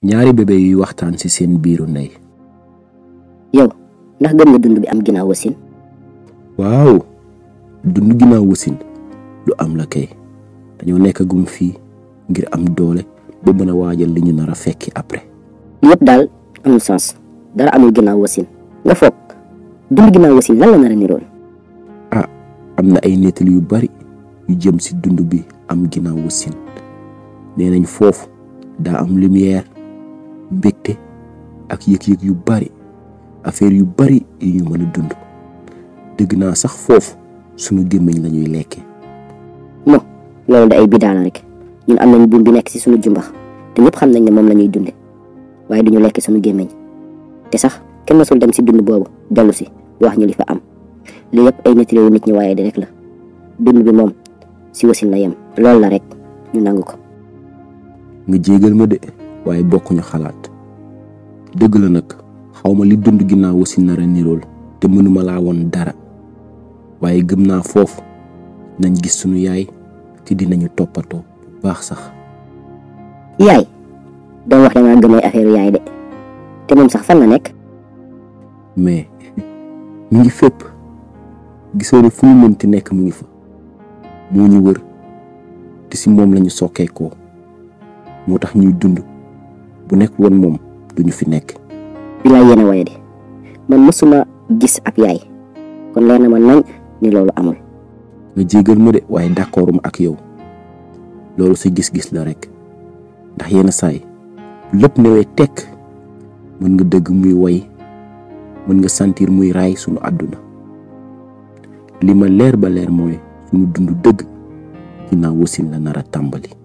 ñaari bébé yuy waxtaan ci seen biiru ndey yow ndax gëm nga dund bi am ginnaaw wasin waaw dund ginnaaw wasin lu am la kay dañoo nekk gum fii ngir am doole ba mën a waajal li ñu nar a fekki après li yëpp daal amul sens dara amul ginnaaw wasin nga foog dund ginnaaw wasin lan la nar a niroon ah am na ay nettali yu bari yu jëm ci dund bi am ginnaaw wasin nee nañ foofu daa am lumière mbégte ak yëg-yëg yu bari affaire yu bari yu ñu mën a dund dëgg naa sax foofu sunu gémmiñ la ñuy lekke mo loolu da ay bidaa la rek ñun am nañ buum bi nekk ci sunu jumbax te ñëpp xam nañ ne moom la ñuy dunde waaye duñu lekk sunu gémmiñ te sax kenn mësul dem ci dund boobu dellu si wax ñu li fa am li yëpp ay nettali yu nit ñi waaye di rek la dund bi moom ci wasin la yem loolu la rek ñu nangu ko nga jégal ma de waaye bokkuñu xalaat dëgg la nag xawma li dund ginnaaw wasin nar a nirool te mënuma laa woon dara waaye gëm naa foofu nañ gis sunu yaay te dinañu toppatoo bu baax sax yaay doon wax dangaa gëmee affaire yaay de te moom sax fan la nekk mais mu ngi fépp gisoo ne fu ñu mënti nekk mu ngi fa moo ñu wër te si moom lañu sokkeekoo moo tax ñuy dund bu nekk woon moom duñu fi nekk bilaay yéen a waye de man mësuma gis ab yaay kon leer na ma nañ ni loolu amul nga jégal ma de waaye d'accorduma ak yow loolu sa gis-gis la rek ndax yenn saay lépp newee tekk mën nga dëgg muy woy mën nga sentir muy raay sunu àdduna li ma leer ba leer mooy sunu dund dëgg ginnaaw wasin la nar a tàmbali